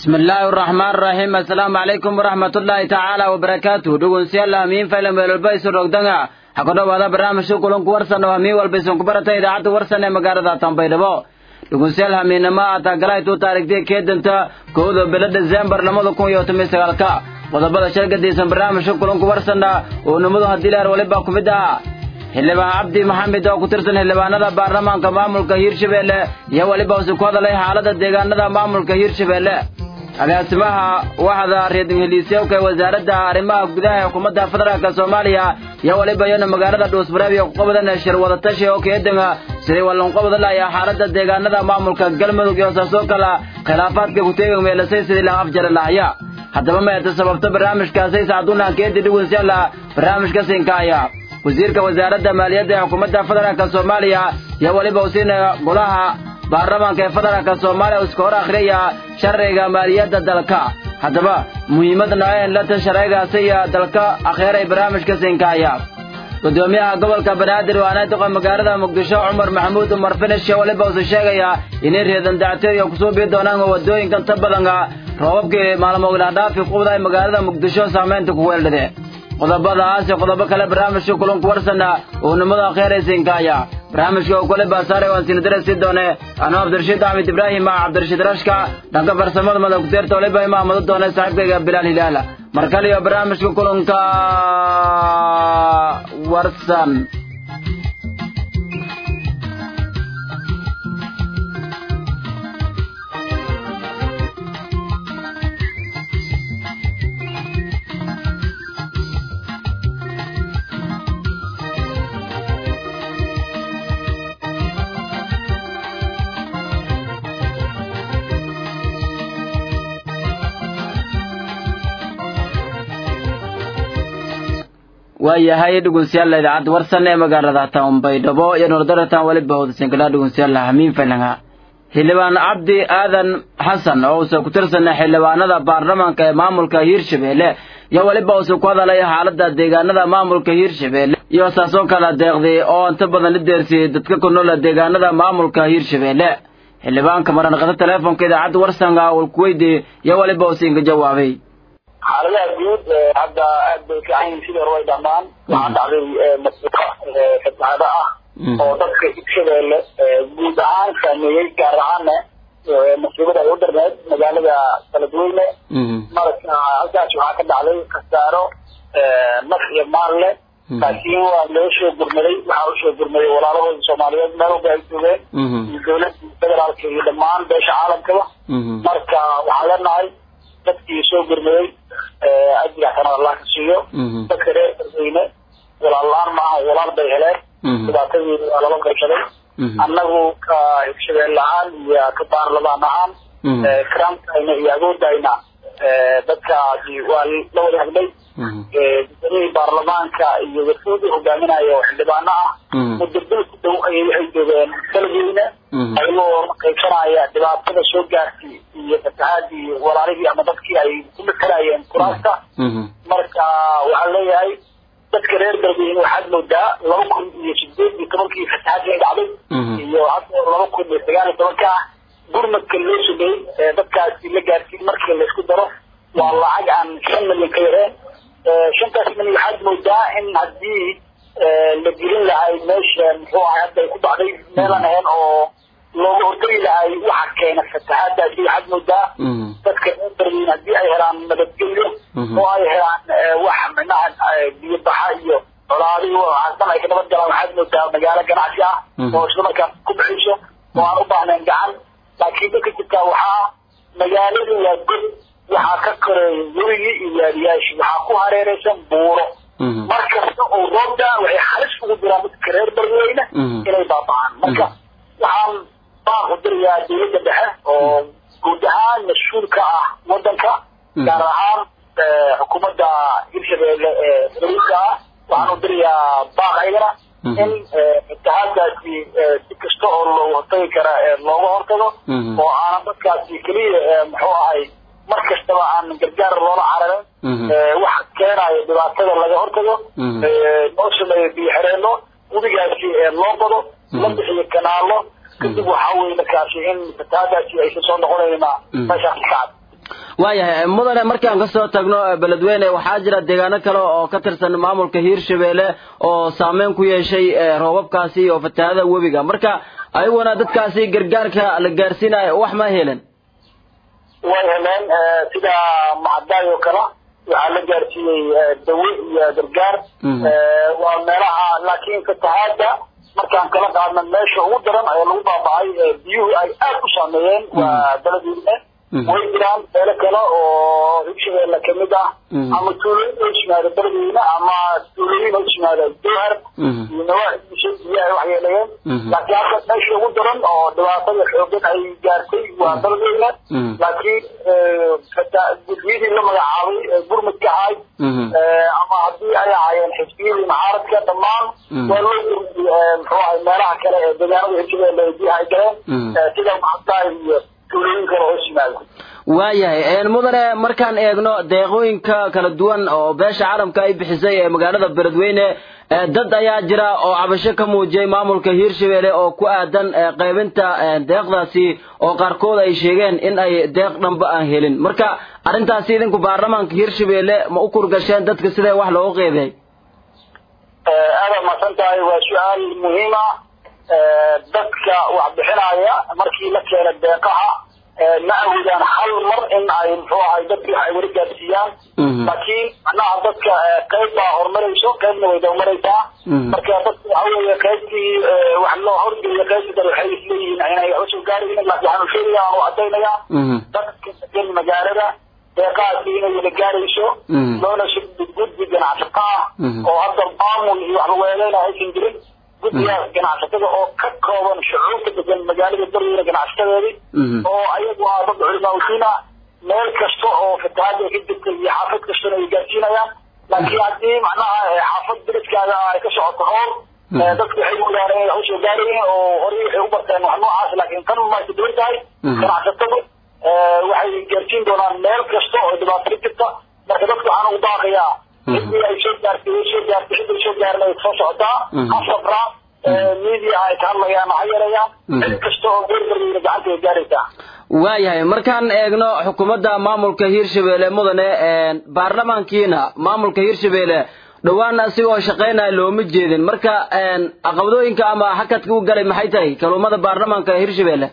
bismi illaahi araxmaan araxiim assalaamu calaykum waraxmatullaahi tacaala wabarakaatuh dhegeystayaal hamiin faylan meelwalba isu rogdanga ha ku dhowaada barnaamijka kulanku warsan oo hamiin walba isun ku barata idaacadda warsan ee magaalada tanbaydhabo dhegeystayaal hamiinnimo aatagalaytu taarikhtii keedanta kowda bilo desembar labada kun iyo toban sagaalka qodobada shargadiisan barnaamijka kulanku warsanna oo nimadu haddii leer waliba ku mid ahaa xildhibaan cabdi maxamed oo ku tirsan xildhibaanada baarlamaanka maamulka hiirshabeelle iyo weliba usi ku hadalay xaalada deegaanada maamulka hiirshabeelle agaasimaha waxda reedheliisyowka ee wasaaradda arrimaha gudaha ee xukuumadda federaalk soomaaliya iyo weliba iyana magaalada dhuusbareeb ku qabadan shir wadatashi oo keedanga sidii wallanqobada laaya xaalada deegaanada maamulka galmudug iyo saasoo kala khilaafaadka kuteegan meelasay sidii la afjari lahaya haddaba meeta sababta barnaamijkaasay sacduunaan keedi dhegeystayaala barnaamijka siinkaaya wasiirka wasaaradda maaliyadda ee xukuumadda federaalk soomaaliya iyo weliba usiina golaha baarlamaanka ee federaalk soomaaliya iska hor akhriyaya sharciga maaliyadda dalka haddaba muhiimadna en lata sharcigaasi iyo dalka akheeray barnaamijka siinkaaya gudoomiyaha gobolka banaadir waana doqa magaalada muqdisho cumar maxamuud umar finish iyo weliba usi sheegaya inay reedan dacto iyo kusoo bii doonaan wadooyinkan ta badanga roobabkii maalmooglaadhaafi qubda ay magaalada muqdisho saamaynta ku weeldhade qodobadaas iyo qodobo kale barnaamijka kulanku warsana oo nimada kheeraysiinkaaya barnaamijka oo kale baasaare waan sinadarasi doone anuu cabdirashiid axmed ibraahim ah cabdirashiid rashka dhanka farsamada madagteerta waliba imaamado doone saaxiibkayga bilaal hilaala mar kale iyo barnaamijka kulanka warsan waayahay dhegeystayaal idaacadda warsan ee magaalada tanbaydhabo iyo nolodaratan weliba wadasinkala dhegeystayaal hamiin falanga xildhibaan cabdi aadan xasan oo uuse ku tirsana xildhibaanada baarlamaanka ee maamulka hiirshabeelle iyo weliba uuse ku hadalay xaalada deegaanada maamulka hiirshabeelle iyo saasoo kala deeqday oo inta badan la deersiyey dadka ku noola deegaanada maamulka hiirshabeelle xildhibaanka maranqada teleefonka idaacadda warsanka uu ku weydiiyey iyo weliba uuse inka jawaabay xaaladaha guud hadda aad bay fiican yihiin sidii hore way dhamaan waxaa dhacday masuuqa fatahaado ah oo dadka hirshabeelle guud ahaan saameeyey gaar ahaana masiibada ay u darneed magaalada kaladweyne marka halkaas waxaa ka dhacday khasaaro naf iyo maal leh laakiin waa loo soo gurmaday waxaa usoo gurmaday walaalahooda soomaaliyeed meel walba ay joogeen iyo dawladda federaalka iyo dhammaan beesha caalamkaba marka waxaan leenahay dadkii soo gurmaday ajriga xasanad allah ka siiyo dadka reer dadweyne walaal la-aan maaha walaal bay heleen dhibaatadii waa laba qaybsaday annagu ka hirshabeel ahaan iyo ka baarlamaan ahaan karaamkayna iyo awoodayna dadkaasi waa la wada hadlay gudoomiyihii baarlamaanka iyo warfoodii hogaaminayo oo xildhibaano ah muddo bil ku dhow ayay waxay joogeen dalweyne ayagoo qaybsanaya dhibaatada soo gaartay iyo fatahaadii walaalihii ama dadkii ay ku matalayeen kuraasta marka waxaan leeyahay dadka reer galbeed waxaad moodaa laba kun iyo sideed iyo tobankii fatahaadii ay dhacday iyo hadda laba kun iyo sagaal iyo tobanka ah gurmadka loo sameeyey ee dadkaasi la gaarsiin markii laysku daro waa lacag aan shan milyan ka yareen shantaas milyan waxaad moodaa in haddii la gelin lahay meesha muxuu ahay hadda ay ku dhacday meelaan ahayn oo looga hortagi lahay waxa keena fatahaadaasi waxaad moodaa dadka reer darweyn haddii ay helaan nabadgelyo oo ay helaan wax micnaha biyo baxa iyo colaadi hasan ay ka nabad galaan waxaad moodaa magaalo ganacsi ah oo isla markaas ku bixiyso oo aan u baahnayn gacan laakiin dadka jirtaa waxaa magaaladu waa god waxaa ka koreeya werigii iyo waadiyaashii waxaa ku hareeraysan buuro mar kasta oo roobda waxay halis ugu diraan dadka reer darweyne inay baaba'aan marka waxaan baan u dirayaa dawladda dhexe oo guud ahaan mas-uul ka ah wadanka gaar ahaan xukuumadda hirshabeelle ee federaalka ah waxaan u dirayaa baaq ayagana in fatahaadaasi si kasta oo looga hortagi kara looga hortago oo aanan dadkaasi keliya muxuu ahay mar kastaba aan gargaar loola cararin waxa keenayo dhibaatada laga hortago loo sameeyo biyo xireenno webigaasi loo bado la bixiyo kanaalo kadib waxaa weye markaasi in fatahaadaasi aysan soo noqonayna meeshaasi ka cad waayahay mudane markaan kasoo tagno beledweyne waxaa jira deegaano kale oo ka tirsan maamulka hiirshabeelle oo saameyn ku yeeshay roobabkaasi iyo fatahaada webiga marka ayaguna dadkaasi gargaarka la gaarsiinayo wax ma helen way heleen sida macadaay oo kale waxaa la gaarsiiyey dawe iyo gargaar waa meelaha laakiin fatahaada markaan kala qaadna meesha ugu daran ee lagu baaba'ay biyuhu ay aad u saameeyeen waa beledweyne way jiraan meelo kale oo hirshabeelle kamid ah ama tuulooyin oo yimaada beledweyne ama tuulooyin oo yimaada jowhar iyo nawaaxiisa biyaha waxyeeleeyeen laakiin hadda meesha ugu daran oo dhibaatada xoogan ay gaartay waa beledweyne laakiin gudiyadii la magacaabay gurmudka ahayd ama haddii ay ahaayeen xisbiyadii mucaaradka dhammaan waa loo gurmiyey muxuu ahay meelaha kale ee deegaanada hirshabeelle biyaha ay galeen sida macadaay iyo waayahay mudane markaan eegno deeqooyinka kala duwan oo beesha caalamka ay bixisay ee magaalada beledweyne dad ayaa jira oo cabasho ka muujiyay maamulka hiirshabeelle oo ku aadan qaybinta deeqdaasi oo qaarkood ay sheegeen in ay deeq dhanba aan helin marka arrintaasi idinku baarlamaanka hiirshabeelle ma u kurgasheen dadka sidee wax loogu qeybiyay aada masan tahay waa su-aal muhiima dadka wax bixinaya markii la keena deeqaha ma awoodaan hal mar in ay muxuu ahay dadkii wax ay weli gaarsiiyaan laakiin macnaha dadka qayb baa horumarayso qaybna way dawmaraysaa marka dadka waxa weeye qaybtii wax loo horgeeyo qaybtii dad waxay isleeyihiin inay wax usoo gaaraynin laakiin waxaanu sheegaya aanu caddaynaya dadka degan magaalada deeqahaasi inay wada gaarayso loona sugdi guddi ganacsato ah oo hadda maamul iyo wax lagu eedeyna aysan jirin guddigaas ganacsatada oo ka kooban shucuurta degan magaalada beledweyne ganacsatadeedii oo ayagu ah dad culimaaudiin ah meel kasta oo fatahaada ka jirta iyo xaafad kastana ay gaarsiinayaan laakiin haddii macnaha xaafad beledkaaga ay ka socoto hoor dadku waxay moodaan inay wax usoo gaarayiin oo horey waxay u barteen wax noocaas laakiin tan maay ka duwan tahay ganacsatadu waxay gaarsiin doonaan meel kasta oo dhibaato ka jirta marka dadka waxaan ugu baaqayaa ciddii ay soo gaartay way soo gaartay ciddii soo gaarin ay soo socotaa ha sabraa media ay ka hadlayaan ha yareeyaan cid kasta oo beerberweyne gacanta ay gaaraysaa waayahay markaan eegno xukuumadda maamulka hiirshabeelle mudane baarlamaankiina maamulka hiirshabeelle dhowaan asigoo shaqaynaya looma jeedin marka caqabadooyinka ama hakadka u galay maxay tahay kaluumada baarlamaanka hiirshabeelle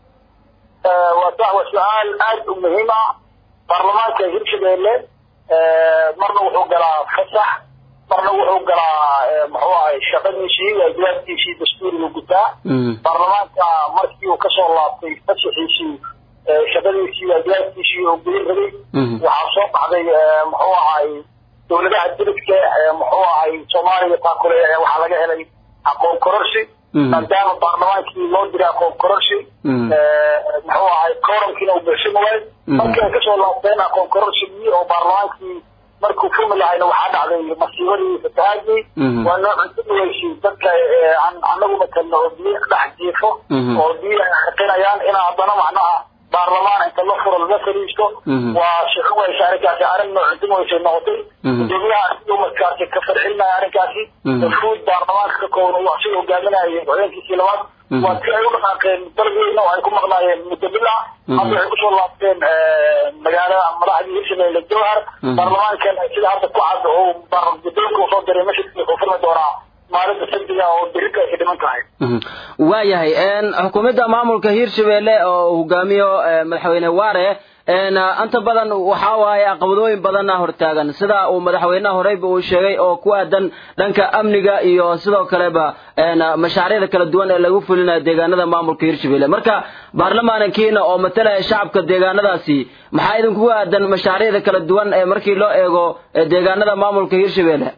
waa sax waa su-aal aada u muhiim ah baarlamaanka hiirshabeelle marna wuxuu galaa fasax marna wuxuu galaa muxuu ahay shaqadiisii waajibaadkiisii dastuuriga gutaa baarlamaanka markii uu kasoo laabtay fasaxiisii shaqadiisii waajibaadkiisii oo gudan rabay waxaa soo baxday muxuu ahay dowladaha dibadka muxuu ahay soomaaliya taakule waxaa laga helay aqoon kororsi maadaama baarlamaankii loo diray aqoon kororsi muxuu ahay kooramkiina uu buuxsami waay markii ay kasoo laabteen aqoon kororsigii oo baarlamaankii markuu fumi lahayna waxaa dhacday masiibadii fatahaadii waa noo cuntumaweysay dadka anagu matalno oo biyo dhex jiifo oo biyo ay xaqinayaan in haddana macnaha baarlamaan inta la furo laga fariisto waa shaqo weysa arrinkaasi arrin noo cuntumaweysay noqotay gudoomiyaha umadkaasi ka farxinaya arrinkaasi fuud baarlamaanka ka kooban uu asiga hogaaminayay haweenkiisii labaad waa si ay u dhaqaaqeen dalweyne oo ay ku maqnaayeen muddo bil ah hadda waxay kusoo laabteen magaalada madaxdii hirshabeelle jowhar baarlamaankan sida hadda ku cad oo gudoonka usoo diray mashidkii wuxuu furmi doonaa maalinta sabtiga oo berita ay ka dhiman tahay waayahay xukuumadda maamulka hiirshabeelle oo hogaamiyo madaxweyne waare inta badan waxa waaye caqabadooyin badanna hortaagan sida uu madaxweynaha horeyba uu sheegay oo ku aadan dhanka amniga iyo sidoo kaleba mashaariicda kala duwan ee lagu fulinayo deegaanada maamulka hiirshabeelle marka baarlamaankiina oo matalaya shacabka deegaanadaasi maxaa idinku aadan mashaariicda kala duwan ee markii loo eego deegaanada maamulka hiirshabeelle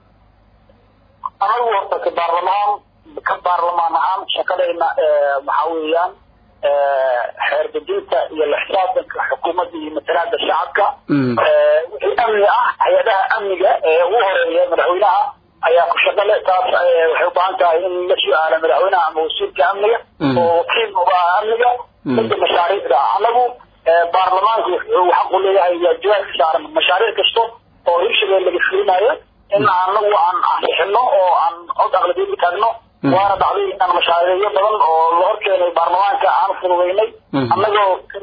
anagu horta ka baarlamaan ka baarlamaan ahaan shaqadayna waxaa weeyaan xeerdejinta iyo la xisaabtanka xukuumadda iyo matalaada shacabka wixii amni ah hay-adaha amniga ee ugu horeeya madaxweynaha ayaa ku shaqale taas waxay u baahan tahay in la su-aala madaxweynaha ama wasiirka amniga oo wakiil uga ah amniga midda mashaariicda anagu baarlamaanku wuxuu xaqu leeyahay waajibaadka saaran mashaariic kasta oo hirshabelle laga fulinayo in anagu aan ansixino oo aan cod aqlabiyada taagno waana dhacday inaan mashaariicyo badan oo la horkeenay baarlamaanka aan fududaynay annagoo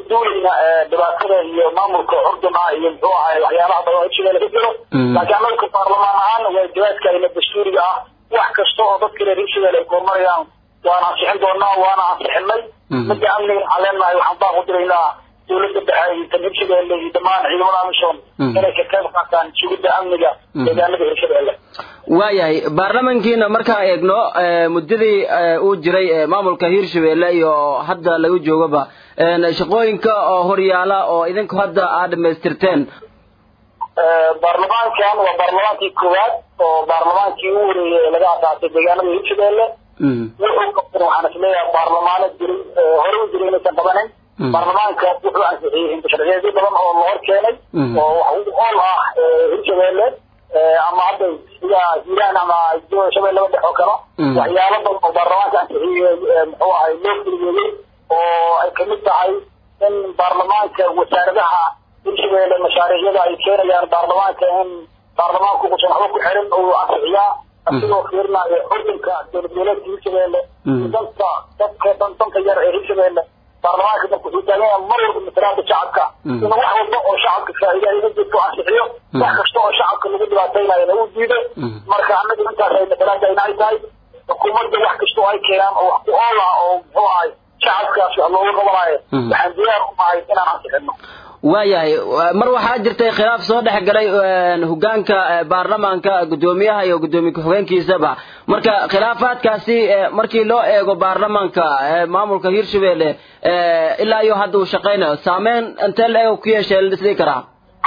duulayna dhibaatada iyo maamulka curduna iyo muxuu ahay waxyaabaha badan oo hirshabelle ka jiro laakiin annaga baarlamaan ahaan waajibaadkayna dastuuriga ah wax kasta oo dadka reer hirshabelle ay kormarayaan waan ansixin doonaa waana ansixinay midda amniga waxaan leenahay waxaan baan ku diraynaa dowladda dhexe iyo tan hirshabelle iyo dhammaan ciidamada amisom inay ka qayb qaataan sugidda amniga deegaanada hirshabelle waayahay baarlamankiina markaan eegno muddadii uu jiray maamulka hirshabelle iyo hadda laga joogaba shaqooyinka oo horyaala oo idinku hadda aad dhamaystirteen baarlamaankan waa baarlamaankii koowaad oo baarlamaankii u horeeyey ee laga asaasay deegaanada hirshabelle wuxuu qabtan waxaan isleeyahay baarlamaano jiray hore u jiray inaysan qabanin baarlamaanka wuxuu ansixiyey intasharciyeedyo badan oo la hor keenay oo wax u ool ah hirshabelle ama hadda sida hiiraan ama shabeellaba dhex oo kale waxyaalo badan oo baarlamaanka ansixiyey muxuu ahay loo filigeeyey oo ay kamid tahay in baarlamaanka wasaaradaha hirshabelle mashaariicyada ay keenayaan baarlamaanka in baarlamaanku uusan waxba ku xirin uu ansixiyaa asigoo fiirinayo xudunka dowlad goboleedka hirshabelle danta dadka danka yar ee hirshabelle baarlamaanka marka wuxuu taagan yahay mar walba matalaada shacabka in wax walba oo shacabka faa'iida iga jirto ansixiyo wax kasta oo shacabka lagu dhibaataynayana uu diido marka annaga intaas ay matalaadayna ay tahay xukuumadda wax kasta oo ay keenaan oo wax ku ool ah oo muxuu ahay shacabkaas wax looga qabanayo waxaan diyaar u nahay inaan ansixino waayahay mar waxaa jirtay khilaaf soo dhex galay hogaanka baarlamaanka guddoomiyaha iyo guddoomiye ku-xigeenkiisaba marka khilaafaadkaasi markii loo eego baarlamaanka maamulka hirshabelle ilaa iyo hadda uu shaqaynayo saameyn intee la eego ku yeeshay la dhisdhigi karaa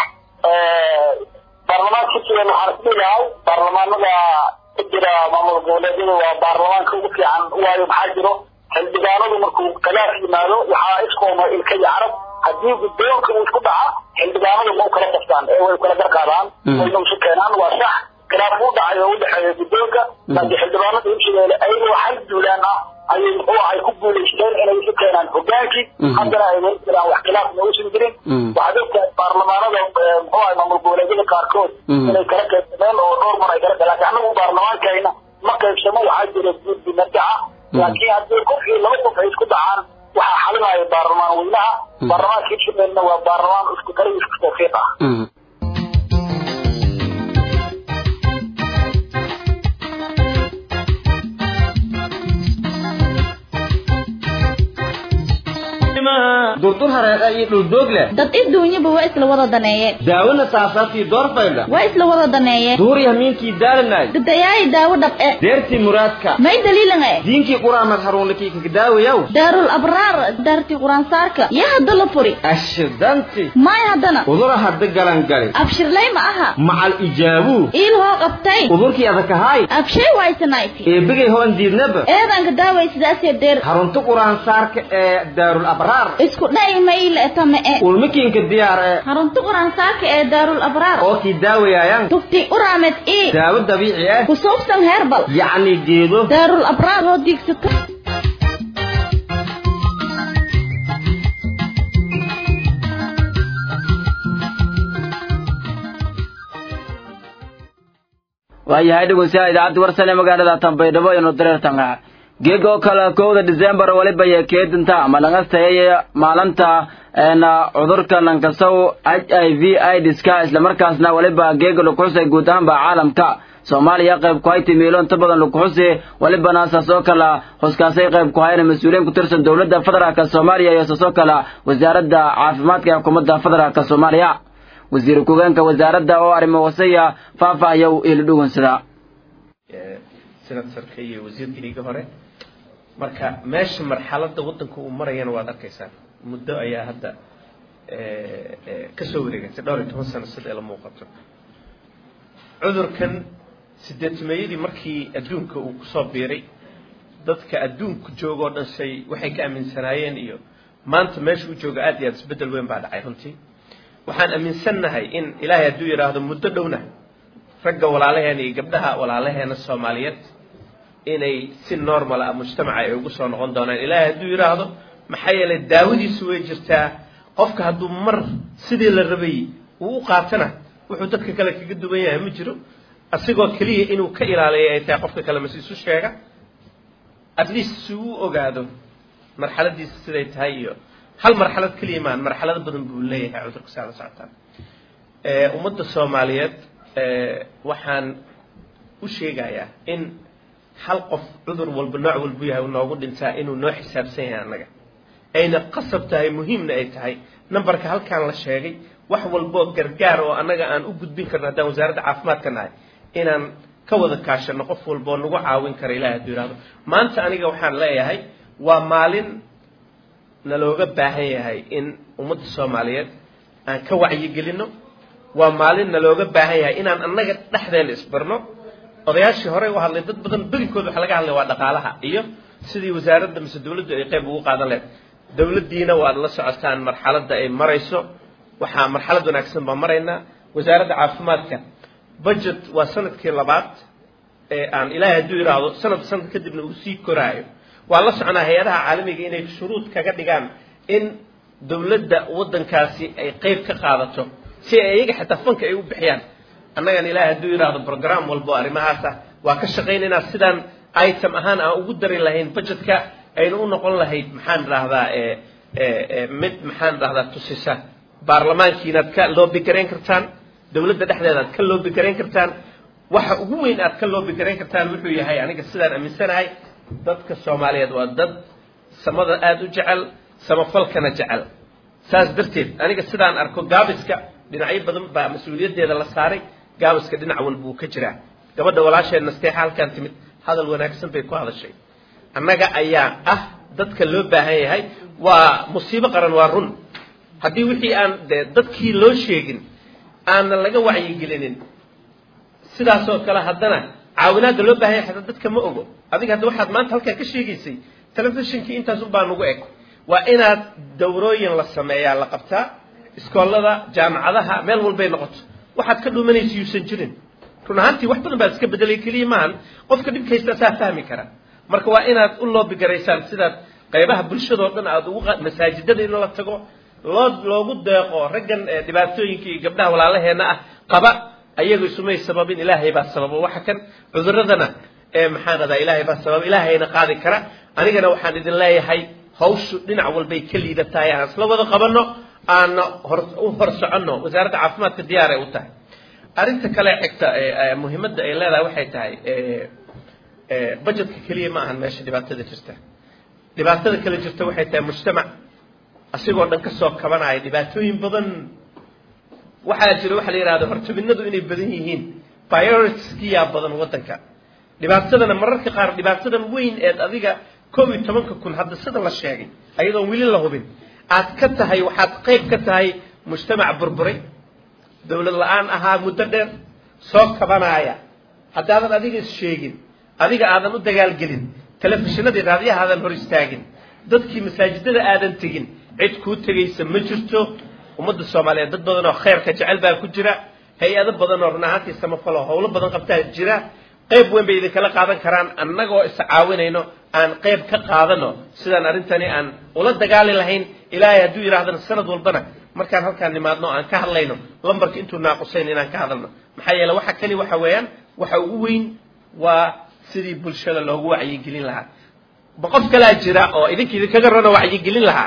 baarlamaanka hirshabelle waxaan isdhigahay baarlamaanada ku jira maamul goboleedyada waa baarlamaanka ugu fiican waayo maxaa jiro xildhibaanadu markuu khilaaf yimaado waxaa iskooma ilka iyo carab haddii guddoonka uu isku dhaca xildhibaanadu ma u kala qoftaan ee way kala garqaadaan wayna isu keenaan waa sax khilaaf u dhacay oo u dhexeeya guddoonka laakiin xildhibaanada hirshabelle ayagoo hal duulaan ah ayay muxuu ahay ku guulaysteen inay isu keenaan hogaankii haddana ay weli jiraan wax khilaafna uusan jirin waxaad ogtahay baarlamaanada muxuu ahay maamul goboleedyada qaarkood inay kala qaybsameen oo dhowr mar ay kala galaan laakiin annagu baarlamaankayna ma qaybsamo waxaa jira guddi marjaca laakiin haddii qofkii laba qof ay isku dhacaan waxaa xalinaya baarlamaan weynaha baarlamaanka hirshabellena waa baarlamaan isku kala isku tawfiiq ah durdur hareeqa iyo dhuldoog leh dad iduunyaba waa isla wada daneeye daawona saasaabtii doorfaydha waa isla wada daneeye duuri hamiinkii daalanay dadayaayi daawo dhab'e deertii muraadka may daliilan e diinkii quraamad haruunakii kakadaawayaw daarul abraar daartii quraansaarka yaa hadda la furi ashidanti maay haddana udura hadda galangali abshirlay ma aha macal ijaabuu iil hoo qabtay udurkii adakahaay abshay waysanayti eebigay hoon diidnaba eedanka daaway sidaasee deer harunta quraansaarka ee daarul abraar isku dha'i mayle etama e ulmakiinka diyaar ee harunta quraansaarka ee daarul abraar oo kii daawayaayan tufti uraamed ii daawo dabiici ah ku suubsan heerbal yacni geedo daarul abraar hoo diigsato waayahay dhegeystayaal idaacadda warsan ee magaalada tanbaydhabo inu dareertanga geeg oo kale kowda december waliba iyo keedinta ama laga sayay maalinta cudurka lankasow h i v idska islamarkaasna waliba geega lakuxusay guud ahaanba caalamka soomaaliya qayb ku hay timiilo inta badan lakuxusi walibana saasoo kale huskaasay qayb ku hayna mas-uuliyiin ku tirsan dowladda federaalka soomaaliya iyo saasoo kale wasaaradda caafimaadka ee xukuumadda federaalka soomaaliya wasiir ku-geenka wasaaradda oo arrimo wasaya faahfaahya ila dhugunsadaa senatarka iyo wasiirkayga hore marka meesha marxaladda waddanka uu marayana waad arkaysaan muddo ayaa hadda ka soo wareegatay dhowr iyo toban sano sida ila muuqato cudurkan sideetimeeyadii markii adduunka uu kusoo biiray dadka adduunku joogoo dhan shay waxay ka aaminsanaayeen iyo maanta meesha uu jooga aad iyo aad isbeddel weyn baa dhacay runtii waxaan aaminsannahay in ilaahay hadduu yidhaahdo muddo dhowna ragga walaalaheena iyo gabdhaha walaalaheena soomaaliyeed inay si normal ah mujtamaca ay ugu soo noqon doonaan ilaahay hadduu yidhaahdo maxaa yeelay daawadiisu way jirtaa qofka hadduu mar sidii la rabay uu u qaatana wuxuu dadka kale kaga duwan yahay ma jiro asigoo keliya inuu ka ilaaliya ay tahay qofka kale mas isu sheega at least si uu ogaado marxaladiisa siday tahay iyo hal marxalad keliya maan marxalado badan buu leeyahay cudurka saa la socotaan ummadda soomaaliyeed waxaan u sheegayaa in hal qof cudur walba nooc walbu yahay noogu dhintaa inuu noo xisaabsan yahay annaga ayna qasab tahay muhiimna ay tahay numberka halkaan la sheegay wax walboo gargaar oo annaga aan u gudbin karno haddaan wasaaradda caafimaadka nahay inaan ka wada kaashano qof walboo nagu caawin kara ilahi hadduu yihahdo maanta aniga waxaan leeyahay waa maalin nalooga baahan yahay in ummadda soomaaliyeed aan ka wacyigelinno waa maalin nalooga baahan yahay inaan annaga dhexdeena isbarno odayaashii horey u hadlay dad badan berinkooda waxa laga hadlay waa dhaqaalaha iyo sidii wasaaradda mise dawladdu ay qayb ugu qaadan lahayd dawladdiina waad la socotaan marxaladda ay marayso waxaa marxalad wanaagsan baan maraynaa wasaaradda caafimaadka budget waa sanadkii labaad ee aan ilaahay hadduu yidhaahdo sanad sanad kadibna uu sii koraayo waan la soconaa hay-adaha caalamiga inay shuruud kaga dhigaan in dawladda waddankaasi ay qayb ka qaadato si ay iyaga xitaa fanka ay u bixiyaan annagan ilaahay hadduu yidhaahdo program walbo arrimahaas ah waa ka shaqaynaynaa sidaan item ahaan aan ugu dari lahayn budgetka ayna u noqon lahayd maxaan idhaahdaa mid maxaan idhahdaa tusisa baarlamaankiinaad ka loobi garayn kartaan dawladda dhexdeeda aad ka loobi garayn kartaan waxa ugu weyn aad ka loobi garayn kartaan wuxuu yahay aniga sidaan aaminsanahay dadka soomaaliyeed waa dad samada aada u jecel samafalkana jecel saas darteed aniga sidaan arko gaabiska dhinacyo badan baa mas-uuliyaddeeda la saaray gaabiska dhinac walbuu ka jiraa gabadha walaasheen nasteexa halkaan timid hadal wanaagsan bay ku hadashay annaga ayaa ah dadka loo baahan yahay waa musiibo qaran waa run haddii wixii aan de dadkii loo sheegin aanna laga wacyigelinin sidaasoo kale haddana caawinaadda loo baahan yahay xataa dadka ma ogo adiga hadda waxaad maanta halkaa ka sheegaysay telefishinkii intaas unbaa nugu eg waa inaad dawrooyin la sameeyaa la qabtaa iskoolada jaamacadaha meel walbay noqoto waxaad ka dhuumanaysa yuusan jirin run ahaantii wax badan baad iska bedelay keliya maahan qofka dhibkaysta saa fahmi kara marka waa inaad u loobigaraysaan sidaad qaybaha bulshadoo dhan aad ugu masaajidada in la tago loo loogu deeqo raggan dhibaatooyinka iyo gabdhaha walaalaheenna ah qaba ayaga isumay sababin ilaahay baa sababo waxa kan cuduradana maxaan radaa ilaahay baa sababa ilaahayna qaadi kara anigana waxaan idin leeyahay hawshu dhinac walbay ka liidatahay aan isla wada qabanno aana hor u hor soconno wasaaradda caafimaadka diyaar ay u tahay arrinta kale xigta muhiimadda ay leedahay waxay tahay budgetka keliya ma ahan meesha dhibaatada jirta dhibaatada kale jirta waxay tahay mujtamac asigoo dhan kasoo kabanaya dhibaatooyin badan waxaa jira waxa la yidhahda hortuminadu inay badan yihiin prioritiskiyaa badan waddanka dhibaatadana mararka qaar dhibaatadan weyn eed adiga koob iyo tobanka kun hadda sida la sheegay ayadoon weli la hubin aad ka tahay waxaad qayb ka tahay mujtamac burburay dawlad la-aan ahaa muddo dheer soo kabanaaya haddaadan adiga is sheegin adiga aadan u dagaalgelin telefishinadii raadiyahaadan hor istaagin dadkii masaajidada aadan tegin cid kuu tegaysa ma jirto ummadda soomaaliyeed dad badan oo khayrka jecel baa ku jira hay-ado badan oo run ahaantii samafalo howlo badan qabtaa jira qayb weyn bay idinkala qaadan karaan annagoo is caawinayno aan qayb ka qaadano sidaan arrintani aan ula dagaali lahayn ilaahay hadduu yidhaahdana sanad walbana markaan halkaan nimaadno aan ka hadlayno lambarka intuu naaqusayn inaan ka hadalno maxaa yeele waxa kani waxa weeyaan waxa ugu weyn waa sidii bulshada loogu wacyigelin lahaa ma qof kalaa jira oo idinka idinkaga rano wacyigelin lahaa